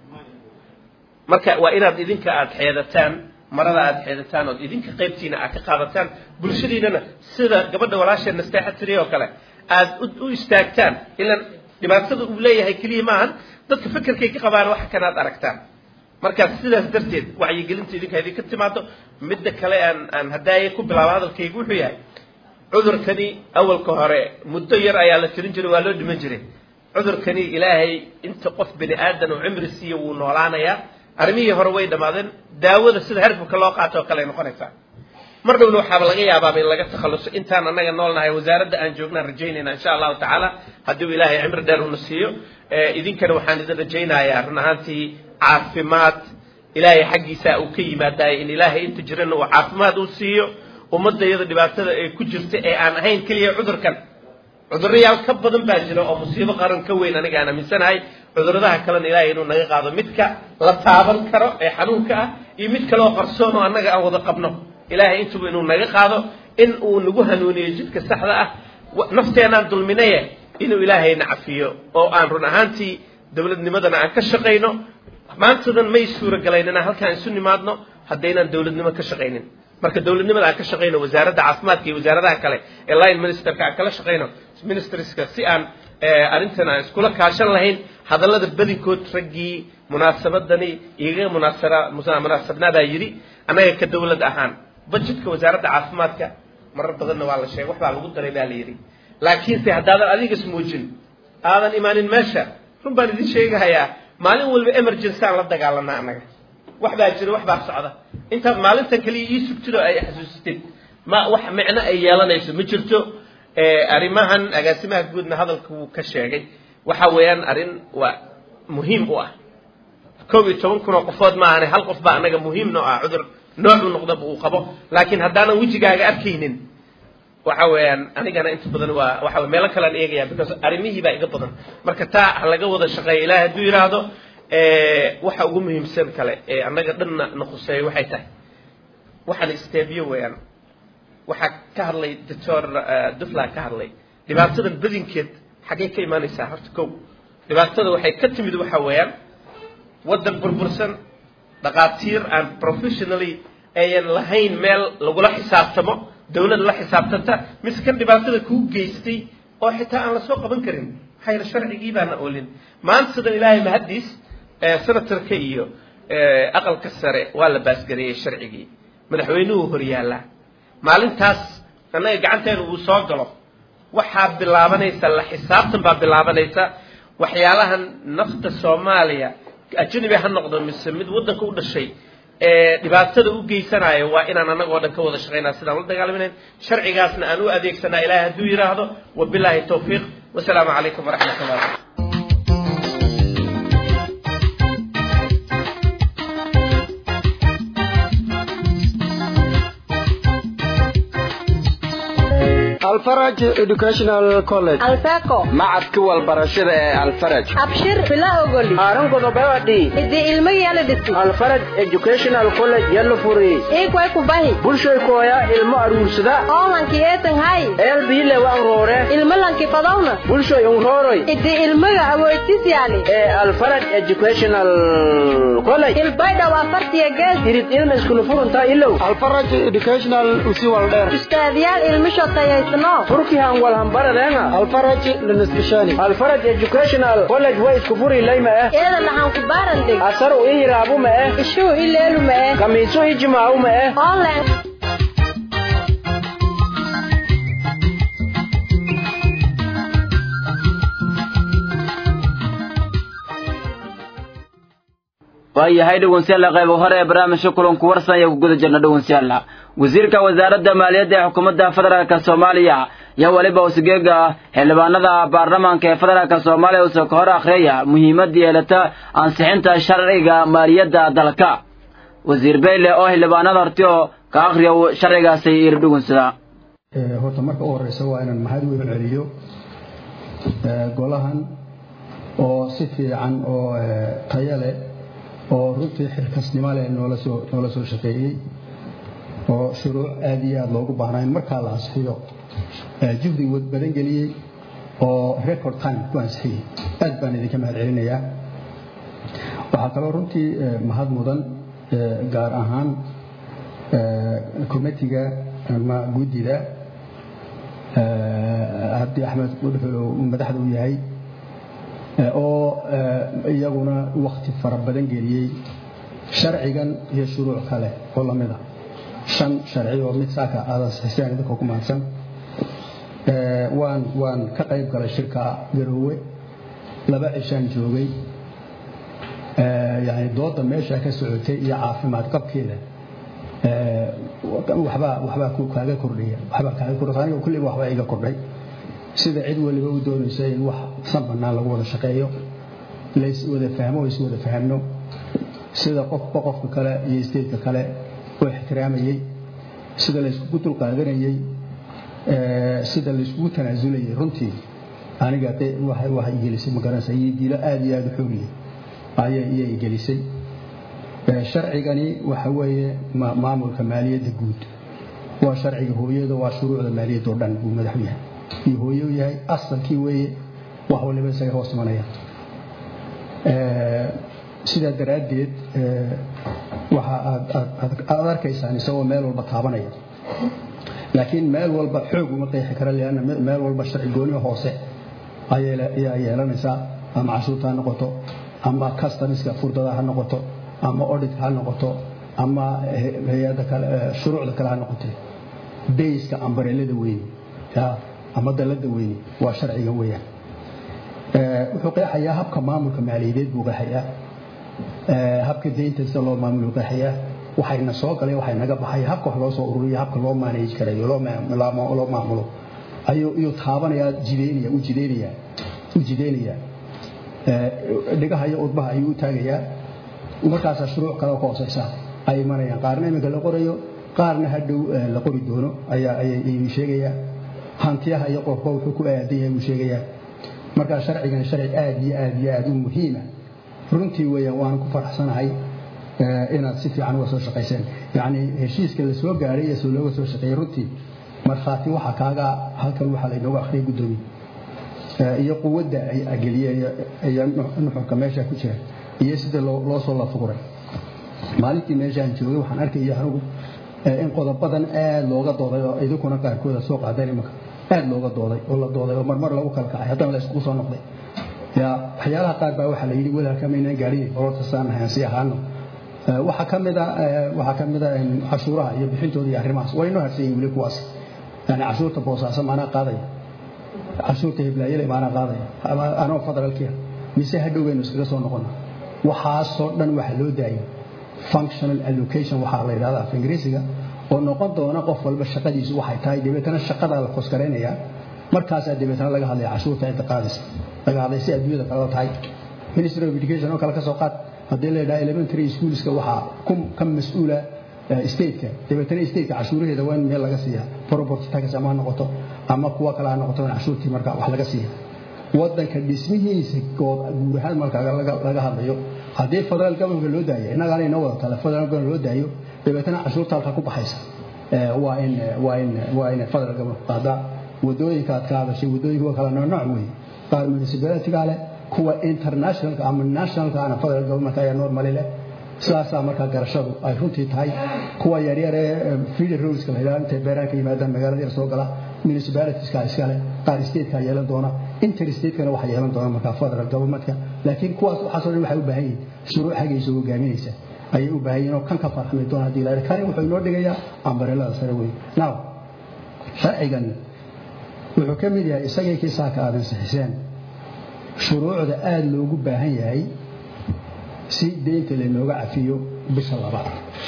marka waa inaad idinka aada xeedataan marada aada xeedataan ood idinka qaybtiina aad ka qaadataan bulshadiinana sida gabadha walaashee nasteexa tiri oo kale aada u istaagtaan ilaan dhibaatada uu leeyahay keliya maahan dadka fekerkay ka qabaan waxa kanaad aragtaan marka sidaas darteed wacyigelinta idinka idinka timaado midda kale aan aan hadaaye ku bilaabo hadalkaygu wuxuu yahay cudurkani awalka hore muddo yar ayaa la tirin jiray waa loo dhiman jiray cudurkani ilaahay inta qof bini aadan oo cimri siiya wuu noolaanayaa arrimihii hore way dhammaadeen daawada sida herbka loo qaato oo kale ay noqonaysaa mar dhowna waxaaba laga yaabaaba in laga takhalluso intaan annaga noolnahay wasaaradda aan joognaan rajaynayna insha allahu tacaala haddii ilaahay cimri dheer una siiyo idinkana waxaan idin rajaynayaa run ahaantii caafimaad ilaahay xaggiisa uu ka yimaadaay in ilaahay inta jirana uu caafimaad uu siiyo ummadda iyada dhibaatada ay ku jirta ee aan ahayn keliya cudurkan cudurayaal ka badan baa jira oo musiibo qaran ka weyn aniga aan aaminsanahay cuduradaha kalena ilaahay inuu naga qaado midka la taaban karo ee xanuunka ah iyo mid kale oo qarsoon oo annaga aan wada qabno ilaahay intuba inuu naga qaado in uu nagu hanuuniyo jidka saxda ah nafteenaan dulminaye inuu ilaahayna cafiyo oo aan run ahaantii dowladnimadana aan ka shaqayno maantadan may suuragalayn inaan halkaan isu nimaadno haddaynaan dowladnimo ka shaqaynin marka dowladnimada aan ka shaqayno wasaaradda caafimaadka iyo wasaaradaha kale ee line ministerka aan kala shaqayno ministerska si aan arrintan aan iskula kaashan lahayn hadallada badinkood raggii munaasabadani iga munaasara munaasabnaadaa yidhi annaga ka dowlad ahaan budgetka wasaaradda caafimaadka marar badanna waa la sheegay wax baa lagu daray baa la yidhi laakiinse haddaadan adiga ismuujin aadan imaanin meesha run baan idin sheegahayaa maalin walba emergency aan la dagaalanaa annaga wax baa jira wax baa socda intaad maalintan kaliya ii sugtid oo ay xasuusitid ma wax micno ay yeelanayso ma jirto arrimahan agaasimaha guudna hadalka wuu ka sheegay waxa weeyaan arrin waa muhiim u ah koob iyo toban kun oo qofood maahane hal qof baa annaga muhiim noo ah cudur noocu noqdaba uu qabo laakiin haddaanan wejigaaga arkaynin waxa weeyaan anigana inta badan waa waxa meelo kalean eegaya because arrimihii baa iga badan marka taa ha laga wada shaqeeya ilahi hadduu yidhaahdo waxa ugu muhiimsan kale ee annaga dhanna na khuseeyo waxay tahay waxaan isteebiyo weeyaan waxaa ka hadlay doctor dufla ka hadlay dhibaatadan badinkeed xaggay ka imaanaysaa horta kow dhibaatada waxay ka timid waxa weeyaan waddan burbursan dhaqaatiir aan professionally ayan lahayn meel lagula xisaabtamo dawlad la xisaabtanta mise kan dhibaatada kuu geystay oo xitaa aan lasoo qaban karin maxaa yeele sharcigii baana oolin maanta sidan ilaahay mahaddiis senatorka iyo aqalka sare waa la baasgareeyey sharcigii madaxweynuhu hor yaallaa maalintaas annaga gacanteena uu soo galo waxaa bilaabanaysa la xisaabtan baa bilaabanaysa waxyaalahan nafta soomaaliya ajnabi ha noqdo mise mid waddanka u dhashay ee dhibaatada u geysanayo waa inaan annagoo dhan ka wada shaqaynaa sidaan ula dagaalaminayn sharcigaasna aan u adeegsanaa ilaahay hadduu yidhaahdo wabilaahi tawfiiq wasalaamu calaykum waraxmat ullah alfaraj educational college alfeco macadka walbarashada ee alfaraj abshir bila ogoli aaran godobewadi idi ilmo yala dhisi alfaraj educational college yalla furi ikway kubahi bulshay kooya ilmo aruursada oolanki eetan hay eelbiile waan roore ilmo lanki fadawna bulshay unrooroy idi ilmaga awoodsis yaali ee alfaraj educational college ilbaydhaw afartiya gees irid ilma iskulu furunta ilow alfaraj educational usi waldheer ustaadyaal ilmisho tayaysno turkihan walhambaradeenga alfaraj lanaskishani alfaraj educational college way isku furi layma eh eeda lahan ku baarandeg asaru ii hiraabu ma eh ishuu ileelu ma eh kamiisu ii jimaacu ma eh online waayahay dhegeystayaal qayb hore ee barnaamijka kulanku warsan ayaa ku guda jirna dhegeystayaal wasiirka wasaaradda maaliyadda ee xukuumadda federaalka soomaaliya ayaa weliba usgeega xildhibaanada baarlamaanka ee federaalka soomaaliya uusoo ka hor akhriyaya muhiimadda yeelata ansixinta sharciga maaliyadda dalka wasiir beyle oo xildhibaanada horti oo ka akhriya sharcigaasi iri dhugunsada horta marka u horeysa waa inaan mahad weyn celiyo golahan oo si fiican oo tayo leh oo runtii xilkasnimo leh noola soo noola soo shaqeeyey oo shuruuc aad iyo aad loogu baahnaa in markaa la ansixiyo juhdi badan geliyey oo record time ku ansixiyey aad baan idinka mahad celinayaa waxaa kaloo runtii mahad mudan gaar ahaan committiga ama guddida cabdi axmed mudxul uu madaxda u yahay oo iyaguna wakti fara badan geliyey sharcigan iyo shuruuc kale oo lamida shan sharci oo mid saaka aadan sixisaan idinka ku mahadsan waan waan ka qayb galay shirka garoowe laba cishaan joogay yani dooda meesha ka socotay iyo caafimaad qabkeeda waxbaa waxbaa kaaga kordhaya waxbaa kaaga kordhay aniga kulliba waxbaa iga kordhay sida cid waliba u doonaysa in wax san bannaan lagu wada shaqeeyo lays wada fahmo is wada fahamno sida qofba qofka kale iyo isteedka kale oo ixtiraamayey sida layskugu dulqaadanayey sida layskugu tanaasulayay runtii aniga waxay igelisay magaranaysa iyo dilo aad iyo aad u xoogiyey ayay iyay igelisay sharcigani waxa weeye maamulka maaliyadda guud waa sharciga hooyada waa shuruucda maaliyadda oo dhan buu madaxu yahay iyo hooye u yahay asalkii weeye wax waliba isaga hoos imanaya sidaa daraaddeed waxa aad arkaysaan isagoo meel walba taabanaya laakiin meel walba xoog uma qeexi kara leanna meel walba sharci gooniga hoose ayaa yeelanaysaa ama cashuurta ha noqoto ama customiska furdada ha noqoto ama auditka ha noqoto ama hay-adda kale shuruucda kale ha noqotee bayska ambarelada weyne ama dalada weyne waa sharciga weeyaan wuxuu qeexayaa habka maamulka maaliyadeed buu qeexayaa habka deynta sida loo maamulo qeexayaa waxayna soo galay waxay naga baxay habka wax loo soo ururiyo habka loo manage karayo loo maamulo ayuu taabanayaa jideynaya u jideynaya u jideynayaa dhigaha iyo udbaha ayuu u taagayaa markaasaa shuruuc kale ka hooseysa ay imanayaan qaarna iminka la qorayo qaarna hadhow la qori doono ayuu sheegayaa hantiyaha iyo qofba wuxuu ku aadan yahay buu sheegayaa markaa sharcigan sharci aad iyo aad iyo aad u muhiima runtii weeyaan waana ku faraxsanahay inaad si fiican uga soo shaqayseen yacni heshiiska la soo gaaray iyo soo looga soo shaqeeyey runtii markhaati waxa kaaga halkan waxaa laynooga akhriyay guddoomiye iyo quwadda ay ageliyeen iyo nuxurka meesha ku jira iyo sida loo soo lafuguray maalintii meeshaan joogay waxaan arkaya anigu in qodobadan aad looga dooday oo idinkuna qaarkooda soo qaadeen imanka aad looga dooday oo la dooday oo marmar lagu kala kacay haddana la iskugu soo noqday ya waxyaalaha qaar baa waxaa la yidhi walaalka maynaan gaadhin olorta saanahay aan sii ahaano waxaa ka mida waxaa ka mida cashuuraha iyo bixintooda iyo arrimahaas waa inoo harsan yihin weli kuwaas yani cashuurta boosaaso maanaa qaadaya cashuurta heblaayale maanaa qaadaya anoo federaalkiya mise hadhow baynu iskaga soo noqona waxaasoo dhan waxa loo daayay functional allocation waxaa la yidhahda af ingiriisiga oo noqon doona qof walba shaqadiisu waxay tahay dabeetana shaqadaa la koskaraynaya markaasaa dabeetana laga hadlaya cashuurta cidda qaadaysa laga hadlay si adduunyada kaleba tahay ministry of education oo kale ka soo qaad haddii la yidhaha elementary schoolska waxaa ka mas-uula stateka dabeetana stateka cashuuraheeda waa in meel laga siiya property tax ama ha noqoto ama kuwa kale ha noqoto in cashuurtii marka wax laga siiya wadanka dhismihiisa guur ahaan marka laga hadlayo haddii federal governmentka loo daayo innagaana inoo wada tale federal government loo daayo dabeetana cashuurta halka ku baxaysa waa in waa in waa in federal government qaadaa wadooyinka aad ka hadashay wadooyinka waa kala nooc wey qaar municipalityga leh kuwa internationalka ama nationalka ana federal government ayaa normally leh sidaasaa markaa garashadu ay runtii tahay kuwa yaryar ee feeder roadska la yidhaha intay beeraha ka yimaadaan magaalada yar soo gala municipalitieskaa iskale qaar statekaa yeelan doona interstatekana waxaa yeelan doona markaa federal governmentka laakiin kuwaas waxaasoo dhan waxay u baahan yihin shuruuc xagaysa hogaaminaysa ayay u baahan yihin oo kan ka farxami doona haddii la kani wuxuu inoo dhigayaa ambarelada sare wey now sharcigan wuxuu ka mid yahay isagii kii saaka aadan sixiseen shuruucda aada loogu baahan yahay si deynta laynooga cafiyo bisha labaad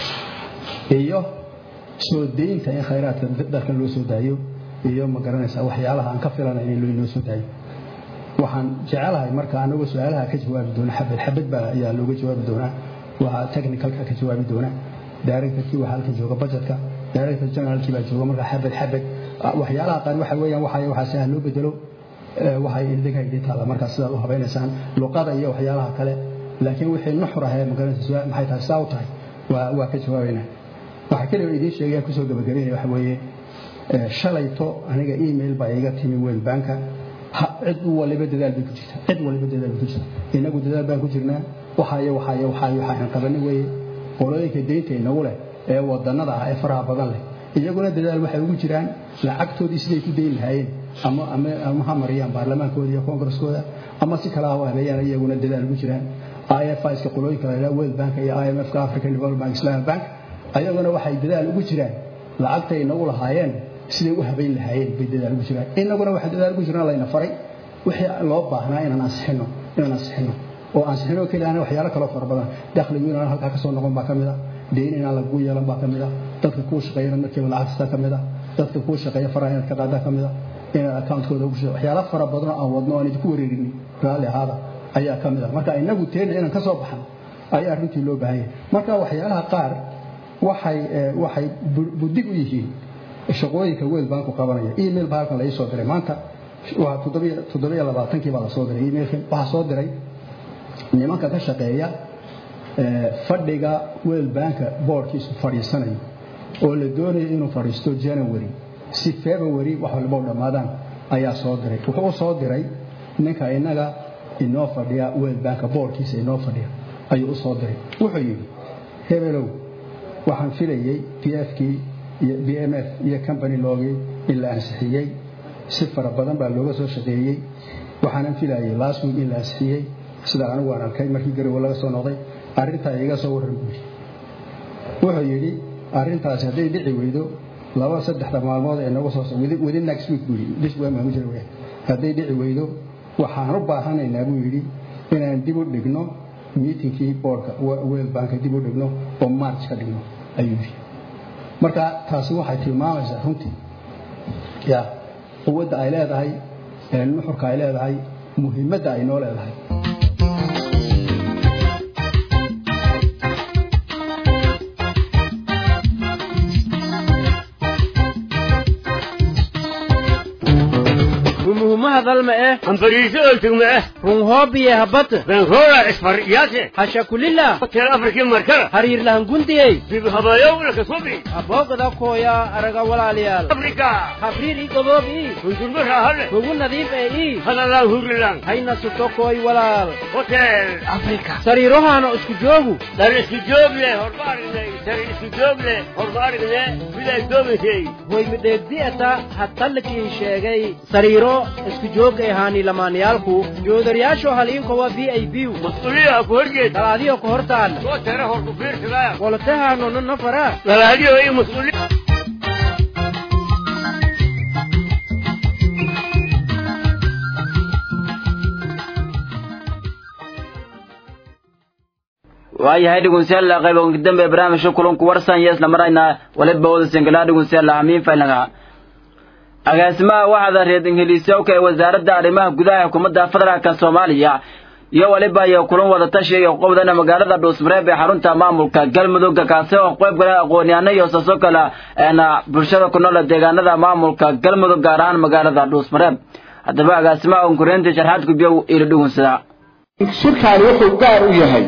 iyo soo deynta in khayraadka dalkan loo soo daayo iyo ma garanaysaa waxyaalaha aan ka filanayn in inoo soo daayo waxaan jecelahay marka anagoo su-aalaha ka jawaabi doona xabad xabad baa ayaa looga jawaabi doonaa waa technicalka ka jawaabi doona directorkii waa halkan jooga budgetka director generalkii baa jooga marka xabad xabad waxyaalaha qaar waxa weeyaan waxay waxaa si ah loo bedelo waxay idinka idin taalla markaa sidaad u habaynaysaan luqada iyo waxyaalaha kale laakiin wixii nuxur ahee magaranaysa maxay tahay saa u tahay waa waa ka jawaabaynaa waxaa keliya idiin sheegaya kusoo gabagabeynaya waxa weeye shalayto aniga email baa iga timi world banka cid waliba dadaal bay ku jirtaa cid waliba dadaal bay ku jirtaa inagu dadaal baan ku jirnaa waxaayo waxaayo waxaayo waxaan qabani weeye qolooyinka deynta inagu leh ee wadanada ah ee faraha badan leh iyaguna dadaal waxay ugu jiraan lacagtoodii siday ku dayn lahaayeen ama ama ama ha mariyaan baarlamaankooda iyo kongareskooda ama si kale ha u habeeyaan iyaguna dadaal ugu jiraan IFIska qolooyinka la yidhaha World Bank iyo IMF-ka African Development Bank Islamic Bank ayaguna waxay dadaal ugu jiraan lacagta inagu lahaayeen siday u habeyn lahaayeen bay dadaal ugu jiraan inaguna waxay dadaal ugu jiraan layna faray wixii loo baahnaa inaan ansixino inaan ansixino oo ansixino keliya waxyaalo kaloo fara badan dakhligu inaan halkaa ka soo noqon baa ka mid ah deyn inaan lagu yeelan baa ka mid ah dadka kuu shaqeeyana markiiba lacagta ka mid ah dadka kuu shaqeeya faraha inaad ka qaadaa ka mid ah inaad accountkooda ugu shaqeeyo waxyaalo fara badan oo aan wadno aan idinku wareerin raalli ahaada ayaa ka mid ah marka inagu teena inaan ka soo baxno ayaa runtii loo baahan yahay marka waxyaalaha qaar waxay waxay budig u yihiin shaqooyinka world banku qabanaya email baa halkan la ii soo diray maanta waa toddobiyo labaatankii baa la soo diray emailkan waxaa soo diray nimanka ka shaqeeya fadhiga world banka boardkiisu fadhiisanayo oo la doonayo inuu fadhiisto january si february wax walba u dhammaadaan ayaa soo diray wuxuu u soo diray ninka inaga inoo fadhiya world banka boardkiisa inoo fadhiya ayuu u soo diray wuxuu yidhi hebelow waxaan filayey p fkii iyo b m f iyo company loogii in la ansixiyey si fara badan baa looga soo shaqeeyey waxaanan filayey last week in la ansixiyey sida anigu aan arkay markii garowe laga soo noqday arrintaa iga soo warran buuri wuxuu yidhi arrintaasi hadday dhici weydo laba saddexda maalmood ee nagu soo within next week buu yidhi this week maamu jira weyn hadday dhici weydo waxaan u baahanaynaa buu yidhi inaan dib u dhigno miitinkii boardka world banka dib u dhigno oo march ka dhigno ayuu yidhi marka taasi waxay tilmaamaysaa runtii ya quwadda ay leedahay nuxurka ay leedahay muhiimadda ay noo leedahay rumuhumahadalma eh hambariiso oltugma ah runhoobiye habata benroora isfaryaase hashakulila hotel afrikii markala hariirlahangundiyey dib habayow kasubi aboogada kooya araga walaalayaal afrika habriir i goboob ii hundurma raahale hugu nadiif ee ii hadalaan hurilan hayna suto kooy walaal hotel afrika sariirohaana isku joogu dar isku joog leh horma aragnay dar isku joog leh horma aragne miday doobaysay way midheegdi'ata hadtallikii sheegay sariiro isku joogga ahaani lamaanayaalku joodariyaasho haliinkowa v i b mas-uuliya ku horjeed dalaadiyo ka hortaalla soo tara hor ku fiirsadaa wolotahaanona nafara dalaadiyo iyo mas-uuliya waayahay dhegeystayaal qayb ugu dambe barnaamijka kulanku warsan iyo isla marayna waliba wada singala dhegeystayaal hamiin faylnaga agaasimaha waxaada reer ingiliisowka ee wasaaradda arrimaha gudaha xukuumadda federaalka soomaaliya iyo waliba iyo kulan wada tashi iyo qobdana magaalada dhuusmareeb ee xarunta maamulka galmudugga kaasi oo qayb gala aqoon-yahano iyo saso kale eena bulshada ku nool deegaanada maamulka galmudug gaar ahaan magaalada dhuusmareeb haddaba agaasimaha unkureynta sharxaad gudbiyow ilo dhugunsadaa shirkaani wuxuu gaar u yahay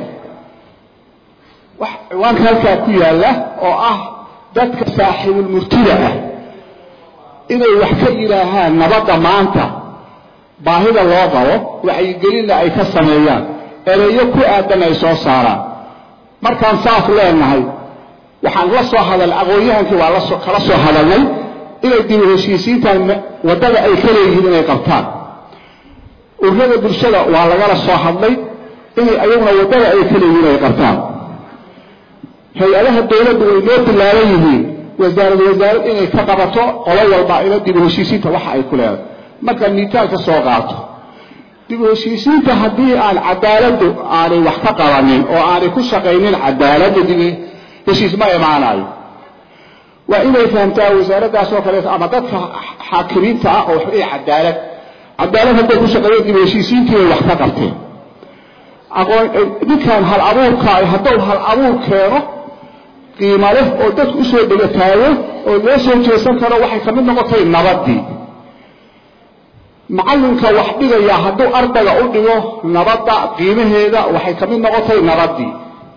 wax ciwaanka halkaa ku yaalla oo ah dadka saaxiibulmurtida ah inay wax ka yidhaahaan nabadda maanta baahida loo qabo wacyigelinna ay ka sameeyaan ereyo ku aadan ay soo saaraan markaan saas leenahay waxaan la soo hadal aqoon-yahankii waa lasoo kala soo hadalnay inay dib u heshiisiintan waddada ay ka leeyihiin inay qabtaan ururada bulshada waa lagala soo hadlay inay ayaguna waddada ay ka leeyihiin ay qabtaan hay-adaha dowladdu way noo bilaaban yihiin wasaarad wasaarad inay ka qabato qolo walba ila dib u heshiisiinta waxa ay ku leedahay marka miitaal ka soo qaato dib u heshiisiinta haddii aan cadaaladdu aanay wax ka qabanin oo aanay ku shaqaynin cadaaladda dib heshiis ma imaanayo waa inay fahamtaa wasaaraddaas oo kaleeto ama dadka xaakimiinta ah oo waxay cadaalad cadaalad hadday ku shaqeeyeen dib u heshiisiintii bay wax ka qabteen aqoon ninkan hal abuurka hadduu hal abuur keeno qiimo leh oo dadku usoo dhegataago oo loo soo jeesan karo waxay ka mid noqotay nabaddii macallinka wax dhigaya hadduu ardayga u dhigo nabadda qiimaheeda waxay ka mid noqotay nabaddii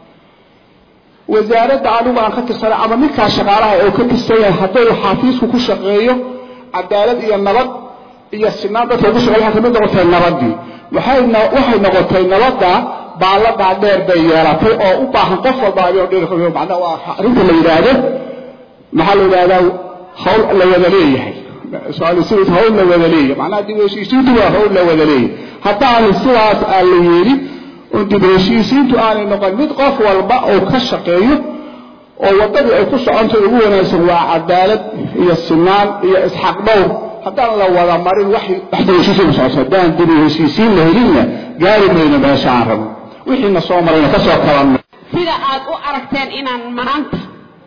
wasaaradda anigu aan ka tirsanay ama ninkaa shaqaalaha oo ka tirsan yahay hadduu xafiisku ku shaqeeyo cadaalad iyo nabad iyo sinaan dadka ku shaqeeyo waxay ka mid noqotay nabaddii waxay waxay noqotay nabadda baalladaa dheer bay yeelatay oo u baahan qof walba macnaa waa arrinta la yidhaahdo maxaa la yidhahdaa hawl la wada leeyahay su-aal hawl la wada leeyahay macnaha dib heshiisiintu waa hawl la wada leeyahay haddaanu sidaas aan la yeelin oo dib heshiisiintu aanay noqon mid qof walba oo ka shaqeeyo oo waddadii ay ku socontay ugu wanaagsan waa cadaalad iyo sinaan iyo isxaq dhowr haddaan la wada marin wax dib heshiisiin socoto haddaan dib heshiisiin la helinna gaari mayno meesha aan rabno wixiina soo marayna ka soo kabanno sida aad u aragteen inaan maanta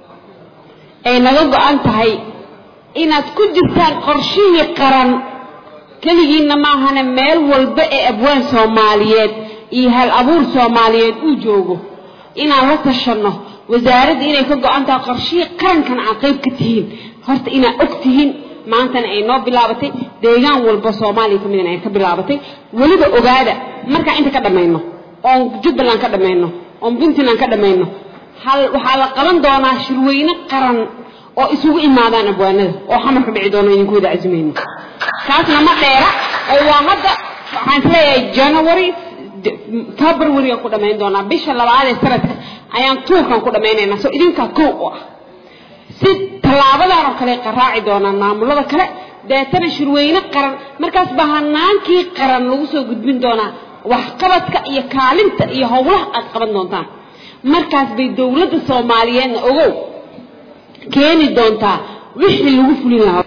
ay naga go-an tahay inaad ku jirtaan qorshihii qaran keligiinna maahane meel walba ee abwaan soomaaliyeed iyo hal abuur soomaaliyeed uu joogo inaan la tashanno wasaaradda inay ka go-an tahay qorshihii qarankan aad qayb ka tihiin horta inaad og tihiin maantana ay noo bilaabatay deegaan walba soomaaliya ka midna ay ka bilaabatay weliba ogaada markaan inta ka dhammayno oon jubbaland ka dhammayno oon puntland ka dhammayno hal waxaa la qaban doonaa shirweyne qaran oo isugu imaadaan abwaanada oo xamarka dhici doono idinku wada casimayno kaasna ma dheera oo waa hadda waxaan isleeyahay january february-aan ku dhamayn doonaa bisha labaad ee sanadka ayaan tuurkan ku dhamaynaynaa soo idinkaa kow u ah si tallaabadan oo kale qaraaci doonaan maamulada kale deetana shirweyne qaran markaas baa hanaankii qaran lagu soo gudbin doonaa waxqabadka iyo kaalinta iyo howlaha aad qaban doontaan markaas bay dowladda soomaaliyeedna ogow keeni doontaa wixii lagu fulin lahaa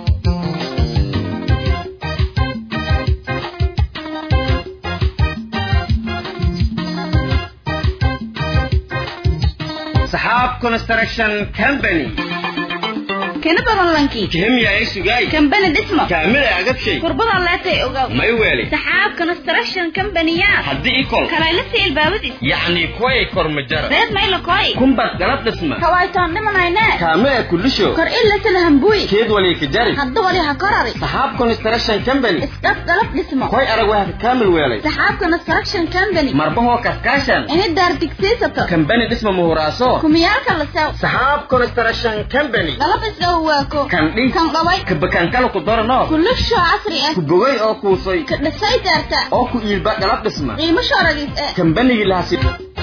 saxaab construction company kana badan lankii kihimya ay sugay kambani dhismo kaamila agabshay kurbada leetay ogaw may weeli saxaab construction company-ya haddii ikol kalaylasi ilbaabadis yacni kuway kormajara reed maylo koy kumbas galab dhisma kawaytaan dhimanayne kaamila kulisho kor ilasala hambuy keed wali kajari hadda wali ha korari saxaab construction company isdhaf galab dhismo koy arag waa kaamil weelay saxaab construction company marbahoo kaskaashan ini daar digsiisato kambani dhisma muhuraaso kumiyaalka la sew saxaab construction company galab isdhaw waako kandhi kan dhaway kabakankala ku darano kulisho casri ah ku bogay oo kuusay ka dhisay daarta oo ku iilba galab dhisma qiimo shooragis eh kambanigii lahasi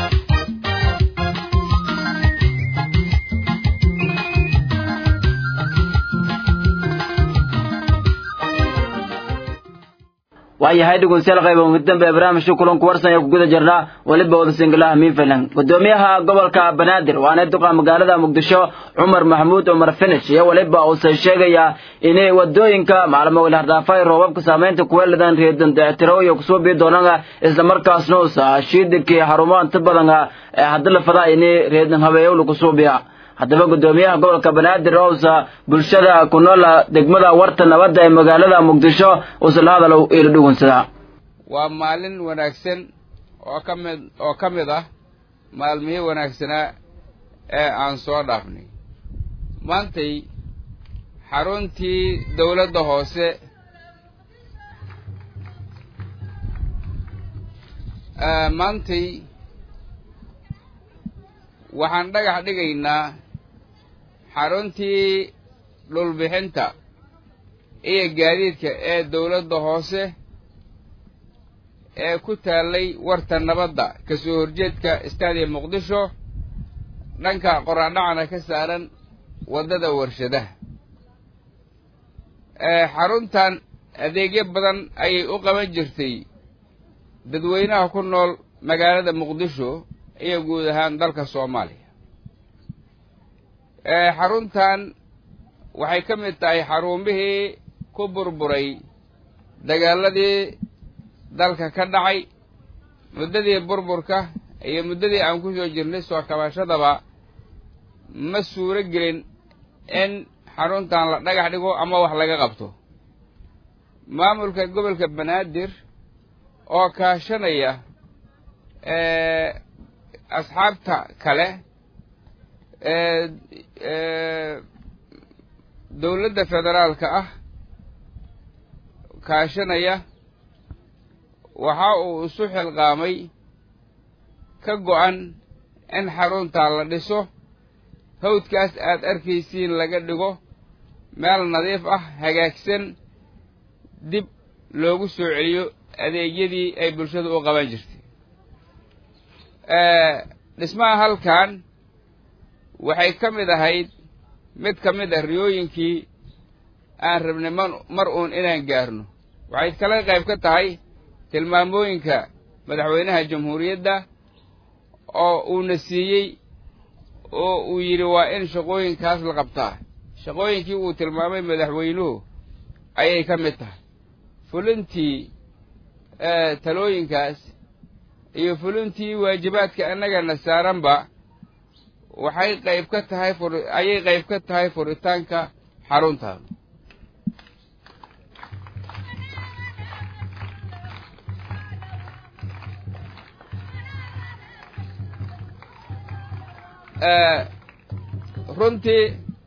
waayahay dhegeystayaal qayba muddanba ee barnaamijka kulanku warsan ee ku guda jirnaa weliba wada singalaha miinfilan gudoomiyaha gobolka banaadir waana duqa magaalada muqdisho cumar maxamuud cumar finish iyo weliba uusan sheegayaa inay wadooyinka maalmo weli hardhaafay roobabka saameynta kuweeladan reedan dayactiro iyo kusoo bii doonanga islamarkaasna uusa shiidikii xarumo inta badan ee hadda la fadaa inay reedan habeeyowla kusoo biya haddaba gudoomiyaha gobolka banaadir ousa bulshada ku nool degmada warta nabadda ee magaalada muqdisho uusa la hadal ila dhugunsadaa waa maalin wanaagsan oo ka mid oo ka mid ah maalmihii wanaagsanaa ee aan soo dhaafnay maantay xaruntii dawladda hoose maantay waxaan dhagax dhigaynaa xaruntii dhulbixinta iyo gaadiidka ee dawladda hoose ee ku taallay warta nabadda ka soo horjeedka istaadiya muqdisho dhanka qoraadhacana ka saaran waddada warshadaha xaruntan adeegyo badan ayay u qaban jirtay dadweynaha ku nool magaalada muqdisho iyo guud ahaan dalka soomaaliya xaruntan waxay ka mid tahay xarumihii ku burburay dagaaladii dalka ka dhacay muddadii burburka iyo muddadii aan ku soo jirnay soo kabashadaba ma suuro gelin in xaruntan la dhagax dhigo ama wax laga qabto maamulka gobolka banaadir oo kaashanaya asxaabta kale dawladda federaalka ah kaashanaya waxa uu isu xilqaamay ka go-an in xaruntaa la dhiso hawdkaas aad arkaysiin laga dhigo meel nadiif ah hagaagsan dib loogu soo celiyo adeegyadii ay bulshadu u qaban jirtay dhismaha halkan waxay ka mid ahayd mid ka mid ah riyooyinkii aan rabnay man mar uun inaan gaarno waxay kala qayb ka tahay tilmaamooyinka madaxweynaha jamhuuriyadda oo uuna siiyey oo uu yidhi waa in shaqooyinkaas la qabtaa shaqooyinkii uu tilmaamay madaxweynuhu ayay ka mid tahay fulintii talooyinkaas iyo fulintii waajibaadka annagana saaranba waxay qayb ka tahay fur ayay qayb ka tahay furitaanka xaruntan runtii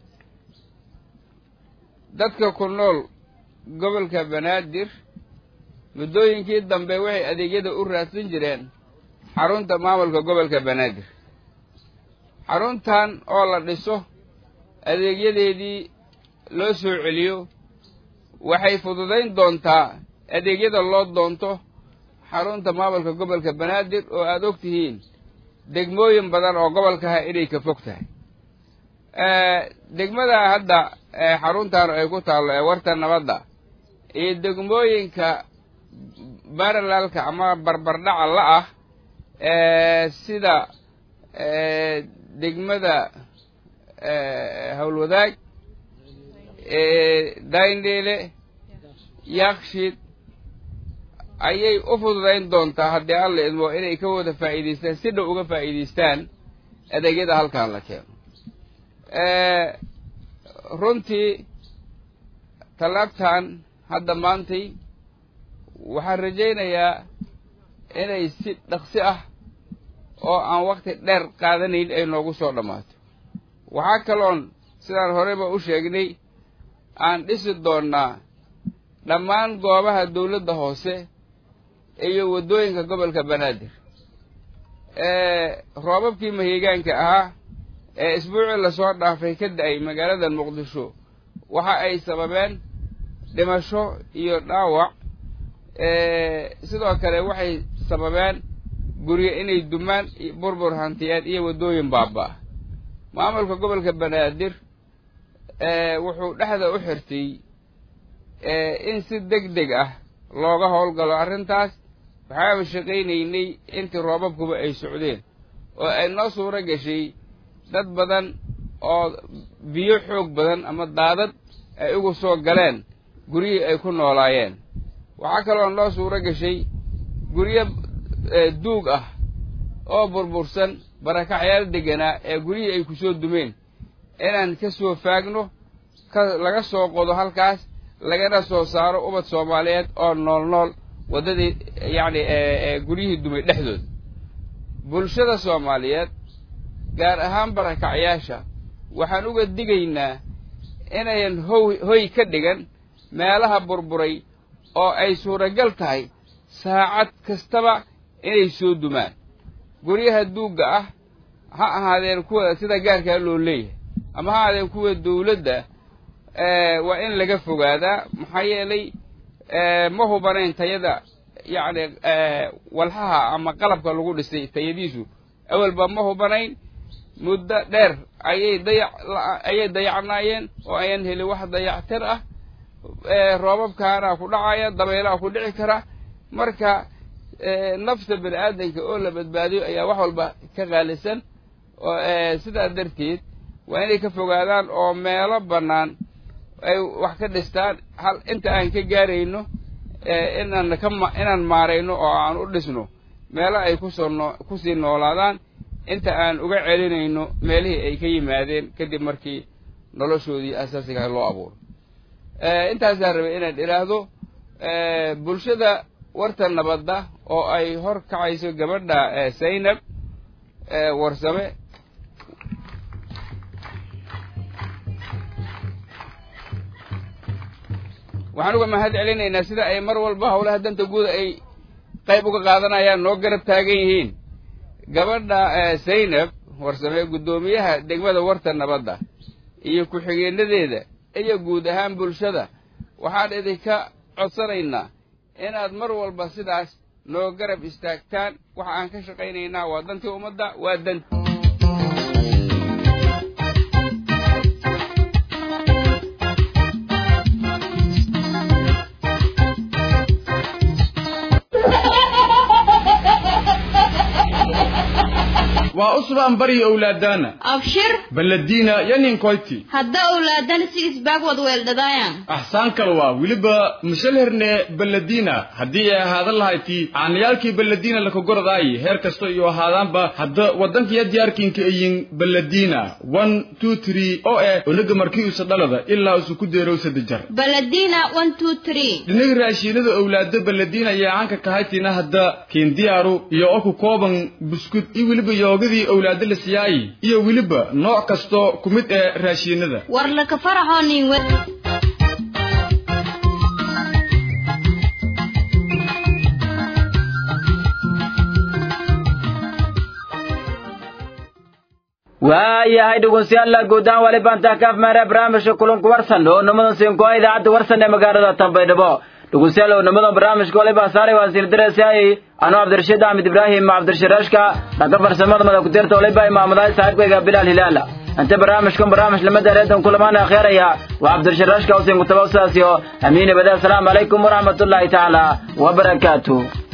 dadka ku nool gobolka banaadir muddooyinkii dambe waxay adeegyada u raadsan jireen xarunta maamulka gobolka banaadir xaruntan oo la dhiso adeegyadeedii loo soo celiyo waxay fududayn doontaa adeegyada loo doonto xarunta maamulka gobolka banaadir oo aada og tihiin degmooyin badan oo gobolkaha inay ka fog tahay degmada hadda xaruntan ay ku taallo ee warta nabadda iyo degmooyinka baralalka ama barbardhaca la ah sida degmada howlwadaag daindheele yakshiid ayay u fududayn doontaa haddii alla idmo inay ka wada faa'iidaystaan si dhow uga faa'iidaystaan adeegyada halkan la keeno runtii tallaabtan hadda maantay waxaan rajaynayaa inay si dhaqsi ah oo aan wakti dheer qaadanayn ay noogu soo dhammaato waxaa kaloon sidaan horeyba u sheegnay aan dhisi doonnaa dhammaan goobaha dawladda hoose iyo waddooyinka gobolka banaadir roobabkii mahigaanka ahaa ee isbuucii lasoo dhaafay ka da-ay magaalada muqdisho waxa ay sababeen dhimasho iyo dhaawac sidoo kale waxay sababeen guryo inay dumaan burbur hantiyeed iyo waddooyin baaba-a maamulka gobolka banaadir wuxuu dhexda u xirtay in si deg deg ah looga howlgalo arrintaas waxaaba shaqaynaynay intii roobabkuba ay socdeen oo ay noo suuro gashay dad badan oo biyo xoog badan ama daadad ay ugu soo galeen guryihii ay ku noolaayeen waxaa kaloo noo suuro gashay guryo duug ah oo burbursan barakacyaal deganaa ee guryihii ay ku soo dumeen inaan ka soo faagno ka laga soo qodo halkaas lagana soo saaro ubad soomaaliyeed oo nool nool waddadii yacni guryihii dumay dhexdooda bulshada soomaaliyeed gaar ahaan barakacyaasha waxaan uga digaynaa inayan how hoy ka dhigan meelaha burburay oo ay suuragal tahay saacad kastaba inay soo dumaan guryaha duugga ah ha ahaadeen kuwa sida gaarkaa loo leeyahay ama ha ahaadeen kuwa dawladda waa in laga fogaadaa maxaa yeelay ma hubanayn tayada yacni walxaha ama qalabka lagu dhisay tayadiisu awalba ma hubanayn muddo dheer ayay dayac ayay dayacnaayeen oo ayaan helin wax dayactir ah roobabkaana ku dhacaya dabaylaha ku dhici kara marka nafta bini aadanka oo la badbaadiyo ayaa wax walba ka qaalisan oo sidaa darteed waa inay ka fogaadaan oo meelo bannaan ay wax ka dhistaan hal inta aan ka gaarayno inaan ka inaan maarayno oo aan u dhisno meelo ay kusoo noo kusii noolaadaan inta aan uga celinayno meelihii ay ka yimaadeen kadib markii noloshoodii asaasigaha loo abuuro intaasaan rabay inaan idhaahdo bulshada warta nabadda oo ay hor kacayso gabadha zaynab warsame waxaan uga mahad celinaynaa sida ay mar walba howlaha danta guuda ay qayb uga qaadanayaan noo garab taagan yihiin gabadha zaynab warsame guddoomiyaha degmada warta nabadda iyo ku-xigeenadeeda iyo guud ahaan bulshada waxaan idinka codsanaynaa inaad mar walba sidaas noo garab istaagtaan waxa aan ka shaqaynaynaa waa dantii ummadda waa dan waa usbaan bari owlaadaana abshir baladiina yaninkoyti hadda owlaadana si isbaag wad weeldhadaayan axsaan kale waa weliba mishalherne baladiina haddii ay ahaadan lahayti caanayaalkii baladiina lakagoradaayi heer kasta iyo ahaadaanba hadda waddankiya diyaarkinka ayin baladiina one two three oo eh onaga markii usa dhalada ilaa usu ku deerow sadajar baladina one two three dhinaga raashiinada owlaado baladiina ayaa caanka kahaytina hadda kiindiyaaru iyo oku kooban buskud iyo weliba yoogadii owlaado la siyaayi iyo weliba nooc kasto ku mid ee raashiinada war laka faraxoo nin wed waayahay dhegeystayaal guud ahaan wali baan taa kaaf maara barnaamijka kulanku warsan oo nimadan siinkoa idaacadda warsan ee magaalada tanbaydhabo dhugunsiyaalow nimadan barnaamijka waliba saaray waan siir direysayay anuu cabdirashiid axmed ibraahim cabdirshiraashka dhanka farsamada mada ku-tirta waliba imaamadahay saaxiibkayga bilaal hilaala inta barnaamijkan barnaamij lamada reedan kulamaan akheeraya waa cabdirshiraashka husein kutabaw sidaas iyo amiin ibade asalaamu calaykum waraxmatullaahi tacaala wabarakaatuh